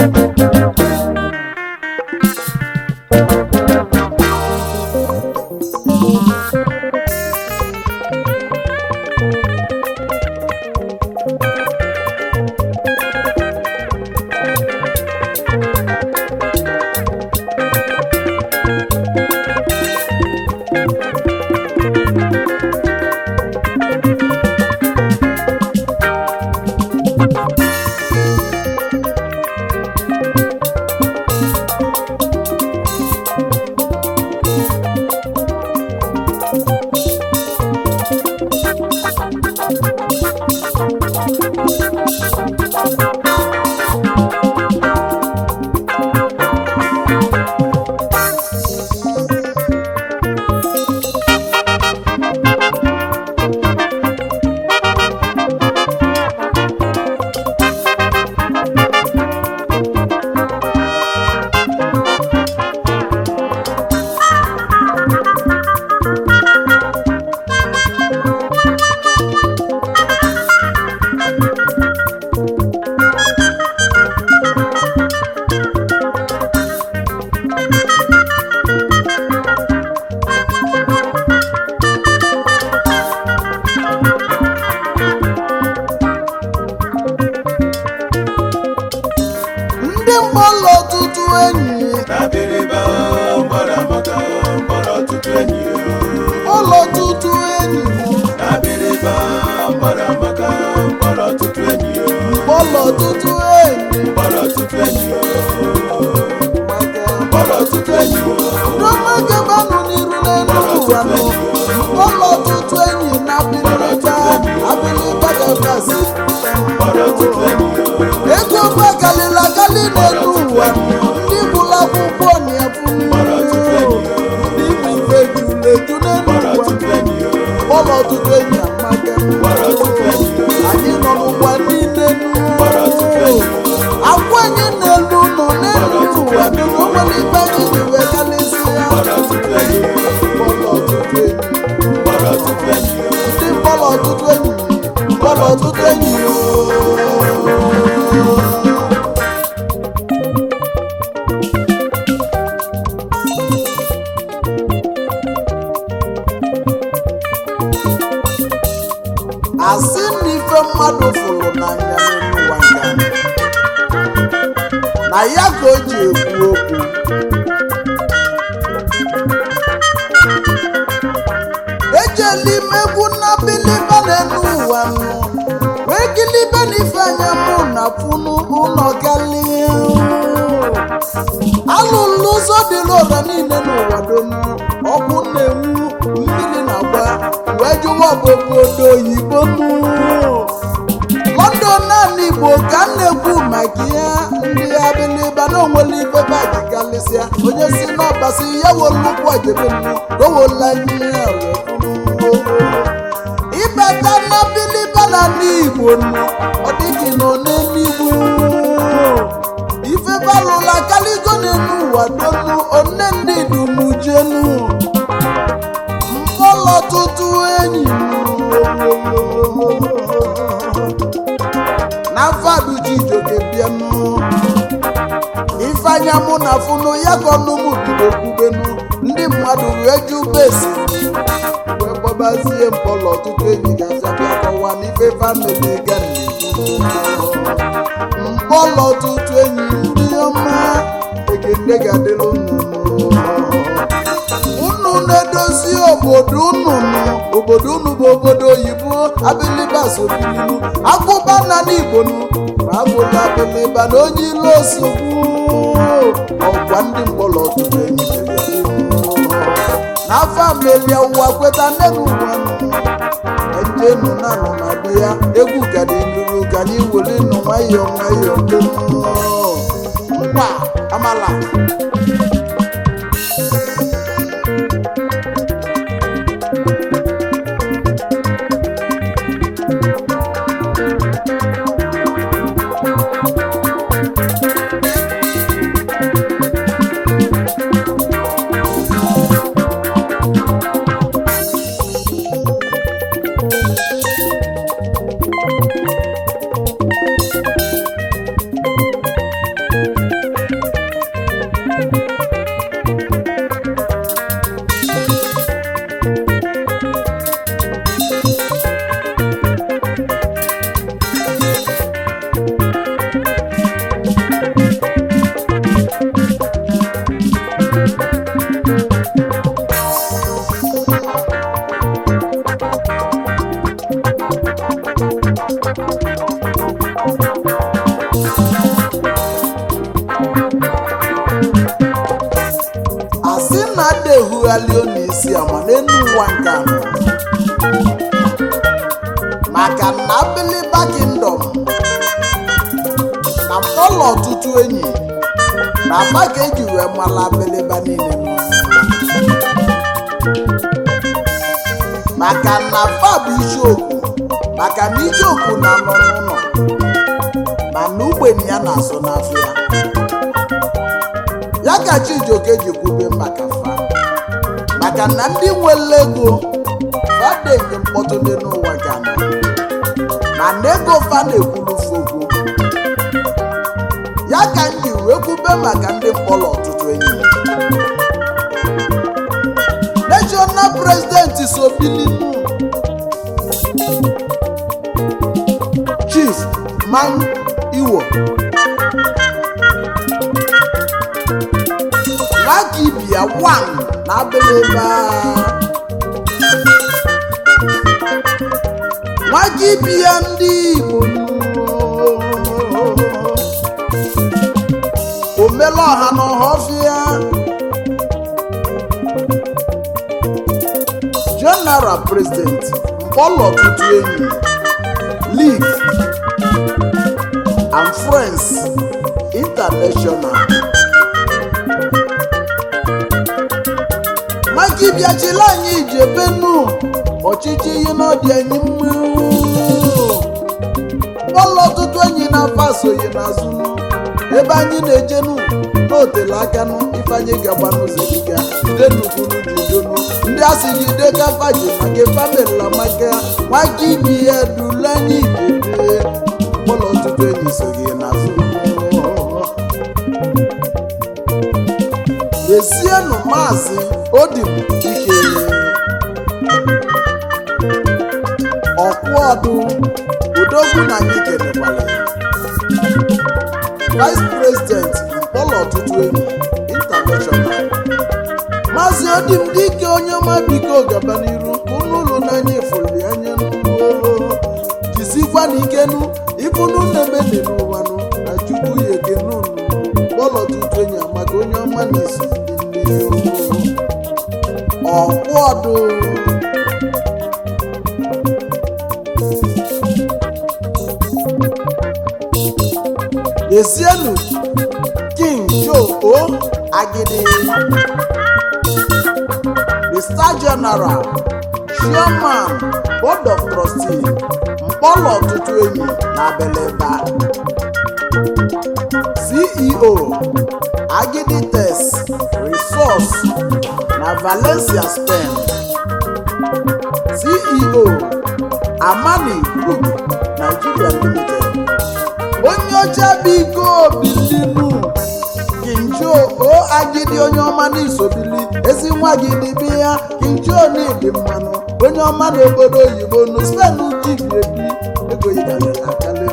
ndị mgbalụ ọtụtụ enyi Abịrịba gbara maka gbara ọtụtụ enyi ụlọ ọtụtụ enyi Abịrịba gbara maka gbara ọtụtụ enyi ụlọ ọtụtụ enyi gbara ọtụtụ enyi maka gbara ọtụtụ enyi Rọmagebanụ n'iru n'elu ụwa nọ ụlọ ọtụtụ enyi na abilita abilita gabasi gbara ọtụtụ enyi ego gwa galila gali n'elu ụwa ndị bụrụ akwụkwọ na-efu ndị bụ ife juleju n'elu gbara ụwa ọtụtụ enyi ụlọ ọtụtụ enyi amaka gbara ọtụtụ enyi anyị nọ n'ụwa niile gbara ọtụtụ enyi agwa anyị n'elu nọ n'elu ụwa dị n'onwere ibe anyị ji wee galịsịa gbara ọtụtụ enyi ụlọ ọtụtụ enyi gbara ọtụtụ enyi ndị mkpọrọ ọtụtụ enyi mkpọrọ ọtụtụ enyi asị na ife mmadụ fụrụ n'anya n'elu ụwa nga na ya ka o ji ekwu okwu ejela imegwu na biliba n'elu ụwa nụ wee gilibe n'ife anya mụ na funu ụlọ gali alụlụ ụzọ dịrị ụra niile n'ụwa dum ọkụ na-enwu mmiri na-agba wee jụwa obodo oyibo mụ london naanị igbo ka m na-ekwu maka ya ndị abiliba na onwere ife baji galịsịa onye si n'ọbasi ya wolu ụkwụ ojebe nnu gowola ihe ịbata na abiliba na ndị igbo nnu ọ dịghị nọ n'eluigwe ife balụla kaligo n'elu ụwa donu one ndị dumujenu mkpọlọ ọtụtụ enyi na mfadu jijoke bịanụ ifeanya mụ na funu ya ka ọnụmụ bido kwubenu ndị mmadụ wee ju besi wee gbọbazie mkpọlọ ọtụtụ enyi ga-abịa bịa kọwa n'ife famili ga mkpọlọ ọtụtụ enyi ndị ọma egede ga-adịrị unu unu na-edozi obodo unu nụ obodo unu bụ obodo oyibo abiliba sobilinu agụba na n'igbo nụ ma abụla abiliba na onye ilo osogbu ọgwa ndị mkpọrọ ọtụtụ enyi n'afọ amelia ụwa kweta nne na ụwa njenu na nọ na be ya egwu gadi nruru ka anyị were nụ nwayọọ nwayọọ mkpa amala na-erughalị n'isi ama n'elu ụwa nke anọ maka na abiliba kingdom na mkpọlọ ọtụtụ enyi na aba ka eji wee mala abiliba niile nọ. maka na fa bụ isiokwu maka na ijeokwu na-anọ n'ụlọ mana ugbenye ya na-azụ n'afịa ya ka chijioke ji kwube maka fa maka na ndị nwere ego fadenye mkpọtụ dị n'ụwa ga nọ mana ego fa na-ekwuru fokwu ya ka m ji wee kwube maka ndị mkpọrọ ọtụtụ enyi national president sobilinu chief man iwo nwakibia wan na abiliba nwakibia ndị igbo omela ọha na ọhọfịa general president mkpọlọ ọtụtụ enyi league and friends international maka ịbịachila anyị ijebenu ọchịchị ihe n'ọdị anyị mma mkpọlọ ọtụtụ enyi na-afa soyi n'azụ ebe anyị na-ejenu n'otele akanụ ifeanyị gagba n'ụzọ dịga ide nukwuru judonu ndị asị gị deka faji maka famila maka nwaka ibi ya dule anyị ijebe mkpọlọ ọtụtụ enyi so gị n'azụ lezienụ maazị odim ike ọkwụ ọdụ odogwu na anyị kelekwala ya vice president mkpọlọ ọtụtụ enyi international maazị odim dike onye ọma biko gaba n'iru unu ụlọ n'anya ifuli anya n'ụlọ jisikwa na ikenu ifunu na-emene n'ụwanụ na chukwu ya ekene unu mkpọlọ ọtụtụ enyi maka onye ọma na-esi ndị ọkwụ ọdụ Lezienụ King Joe O Agidi the Star General Chairman Board of Trustee Mkpọlọ ọtụtụ enyi na Abeleba CEO Agidi Test Resource na Valencia Spain CEO Amani Group Nigeria Limited onye ọcha biko bilinu kinjo o agidi onye ọma n'isobili ezi nwa gị dịbi ya kinjo n'ịdị mmanụ onye ọma n'obodo oyibo nụ spen jibi ebi ego yigarịla akala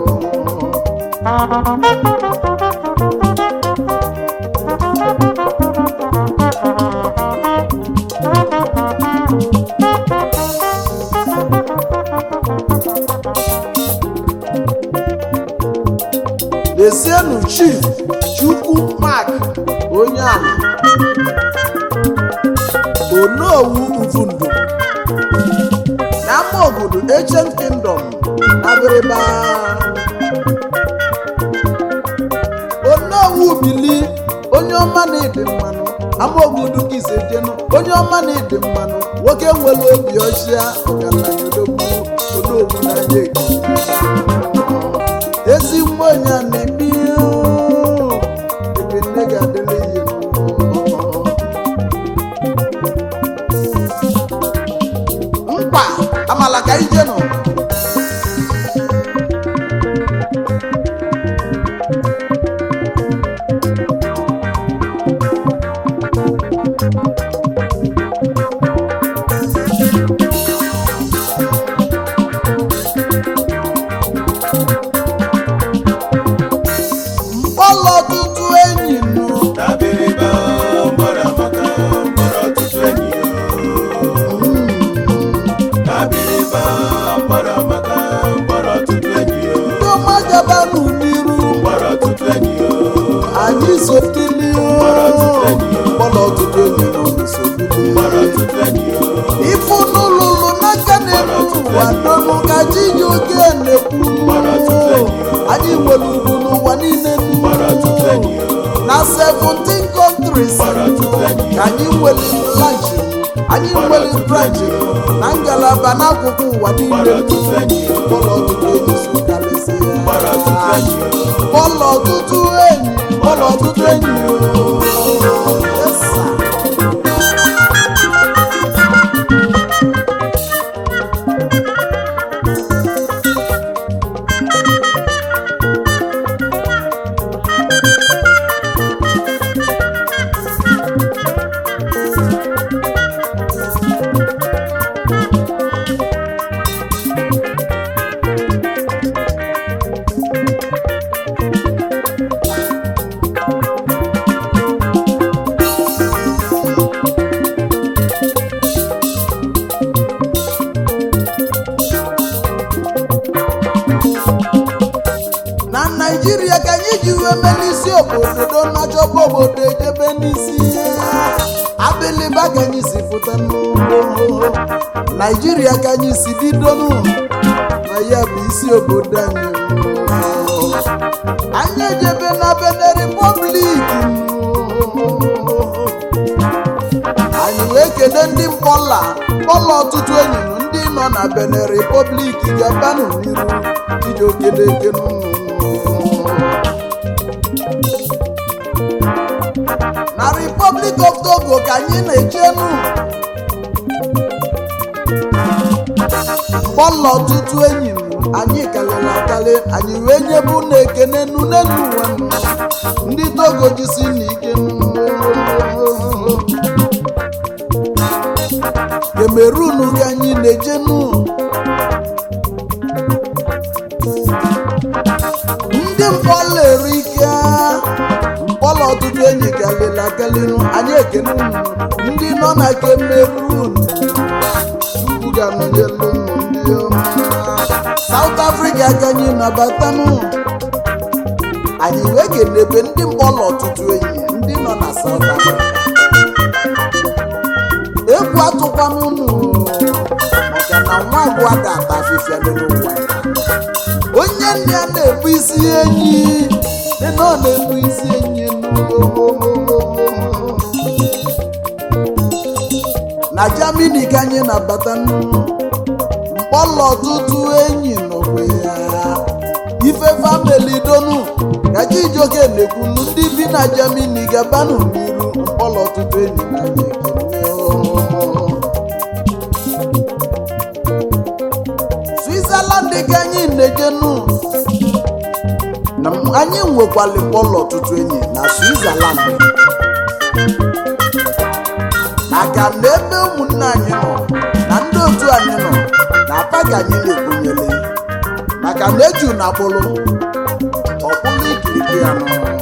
lezienụ chief chukwu mark onye ala onowu uvundu na ama obodo ancient kingdom na abịrịba onowu bili onye ọma na-ede mmanụ ama obodo ka ise jenu onye ọma na-ede mmanụ nwoke nwere obi ọchịa ọgaranya odogwu onowu n'anya ekiri ezi nwanyị a na-ebi ebe nne ga-adịrị ihe mkpa amala ka ije nọ mkpọlọ ọtụtụ enyi nụ Dabiriba mgbọrọ amaka mgbọrọ ọtụtụ enyi yo. Dabiriba mgbọrọ amaka mgbọrọ ọtụtụ enyi yo. ndị ọma gabanụ n'iru Mgbọrọ ọtụtụ enyi yo. anyị sotili Mgbọrọ ọtụtụ enyi yo. mkpọlọ ọtụtụ enyi nọ n'usoro 17 countries gbara ọtụtụ enyi ka anyị nwere branch anyị nwere branch na ngalaba n'akụkụ ụwa gbara niile ọtụtụ enyi bọọlụ ọtụtụ enyi so karịsịa gbara ọtụtụ enyi bọọlụ ọtụtụ enyi bọọlụ ọtụtụ enyi Yes, sir. na naijiria ka anyị ji wee mee n'isi obodo na-achọba obodo ejebe n'isi abiliba ka anyị si pụta n'ugbo naijiria ka anyị si bido nụ na ya bụ isi obodo anyị anyị ejebe na bene republik anyị wee kene ndị mkpọla mkpọla ọtụtụ enyi m ndị nọ na bene republik gabanụ n'iru iji okeneke na republic of togo ka anyị na-echenu mkpọla ọtụtụ enyi m anyị kalịrị akali anyị wee nyebu na ekene nu n'elu ụwa nụ. ndị togo jisi n'ike kemerunu ka anyị na-ejenu ndị mkpọla erike mkpọla ọtụtụ enyi galịla galịnụ anyị ekene unu ndị nọ na kemerun chukwu ga-anọnyelu unu ndị ọma saut afrịka ka anyị nabatanụ anyị wee kenebe ndị mkpọla ọtụtụ enyi ndị nọ na saut afrịka egwu atụkwana unu maka na nwa agwụ ada ata afịfịa n'ụwa ya onye nne ya na-ebu isi enyi nne na ọ na-ebu isi enyi na jamini ka anyị na-abata mkpọlọ ọtụtụ enyi nọkwa ya ife famili donu ka Chijioke na-ekwunu ndị bi na jamini gabanụ n'iru mkpọlọ ọtụtụ enyi na anyị ekene switzerland ka anyị na-ejenu na anyị nwekwala mkpọlọ ọtụtụ enyi na switzerland maka na ebe ụmụnne anyị nọ na ndị otu anyị nọ na apa ka anyị na-ekwenyere maka na eju na akpụrụ ọkpụrụ ikirikiri ya nọ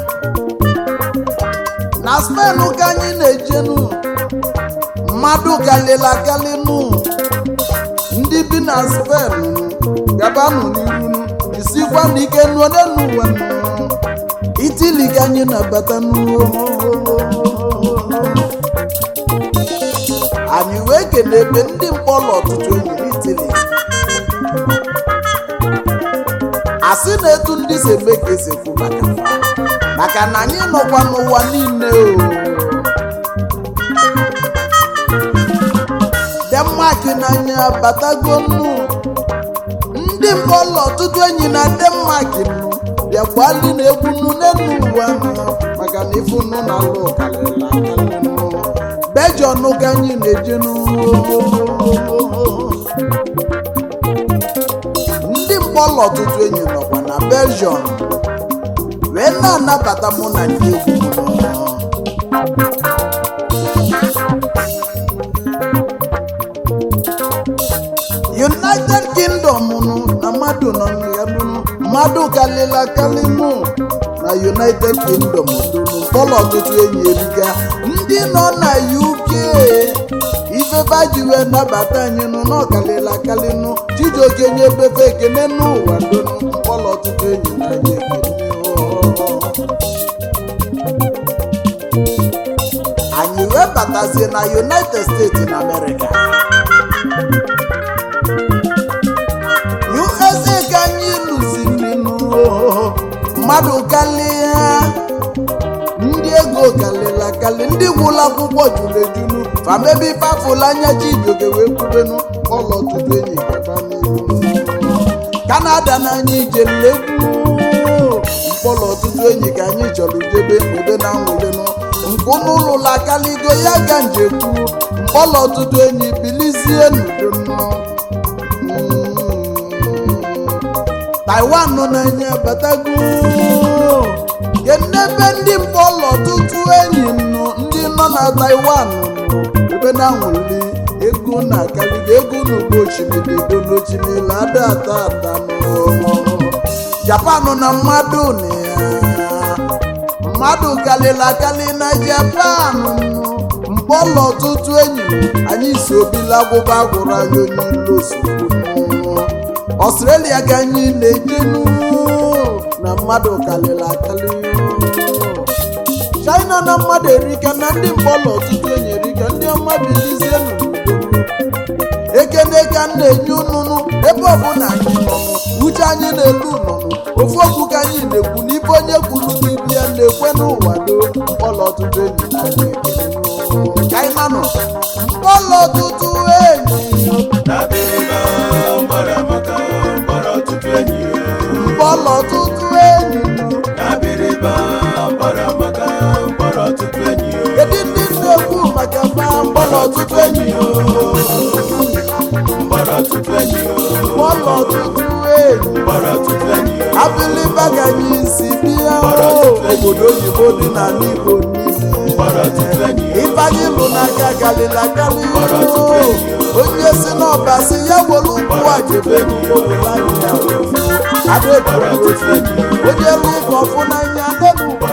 na spen ka anyị na-ejenu mmadụ kalịla kalịnụ ndị bi na spen gabanụ n'iru isikwa n'ike nụọ n'elu ụwa nụ. itili ka anyị na-abata n'uwo anyị wee kele ebe ndị mkpọrọ ọtụtụ enyi n'itili asị na etu ndị si eme ka esi ekwu maka fa. maka na anyị nọkwa n'ụwa niile o denmark n'anya batago nnu ndị mkpọrọ ọtụtụ enyi na denmark nnu bịakwali na egwu nnu n'elu ụwa nnu maka na ifu nnu na alụ karịrị akarị nnu bejọn ka anyị na-eje n'ugbo ndị mkpọrọ ọtụtụ enyi nọkwa na belgium wee na-anabata mụ na ndị egwu m nọ. united kingdom nụ na mmadụ nọ ya nụ mmadụ kalịla kalị nụ na united kingdom dụnụ mkpọrọ ọtụtụ enyi eriga ndị nọ na uk ifefe ji wee nabata anyị nụ na ọkalịla kalị nụ chijioke nye befe ekene n'ụwa dụnụ mkpọrọ ọtụtụ enyi na anyị ekene anyị wee batazie na united states na america usa ka anyị lụziri nụ mmadụ kalịa ndị ego ego kalịla kalị ndị gwụla akwụkwọ juru ejunu famebe ifafụla anya chijioke wee kwubenu ụlọ ọtụtụ enyi gaba n'ihu kanada na anyị ijelegwu mkpọrọ ọtụtụ enyi ka anyị chọrọ jebe ebe na nwụlenụ nkụ n'ụlọ akaligo ya ga njekwu mkpọrọ ọtụtụ enyi bilizie n'udo taiwan nọ n'anya batago kenebe ndị mkpọrọ ọtụtụ enyi nụ ndị nọ na taiwan nụ ebe na nwụli ego na akaligo ego n'ugbo osimiri edo n'osimiri ada ata ata nụ japan na mmadụ na ya mmadụ kalịla akali na japan mkpọlọ ọtụtụ enyi anyị si obila agwụba gwụrụ anyị onye ilu ozugbo ọstrelia ka anyị na-ejenu na mmadụ kalịla akali china na mmadụ erika na ndị mkpọlọ ọtụtụ enyi erika ndị ọma bilizie n'udo ekene ka m na-enye ununu ebe ọbụla anyị nọ uche anyị na-elu nọnụ ofu okwu ka anyị na-ekwu n'ibe onye kwuru n'ibi ya na-ekwe n'ụwa do mkpọlọ ọtụtụ enyi anyị ekele ka anyị manụ mkpọlọ ọtụtụ enyi Dabiriba gbara maka gbara ọtụtụ enyi ya. mkpọlọ ọtụtụ enyi Dabiriba gbara maka gbara ọtụtụ enyi ya. kedu ndị na-ekwu maka mba mkpọlọ ọtụtụ enyi Gbara ọtụtụ enyi ya. mkpọlọ ọtụtụ enyi Gbara ọtụtụ enyi ya. abiliba ka anyị si bịa obodo oyibo dị n'ala igbo niile Gbara ọtụtụ enyi ya. ifeanyị lụ n'aka galila gali onye si n'ọba si ya were ụkwụ a jebe n'obodo anyị ya adaebu onye lụ ụka ọfụ n'anya adebu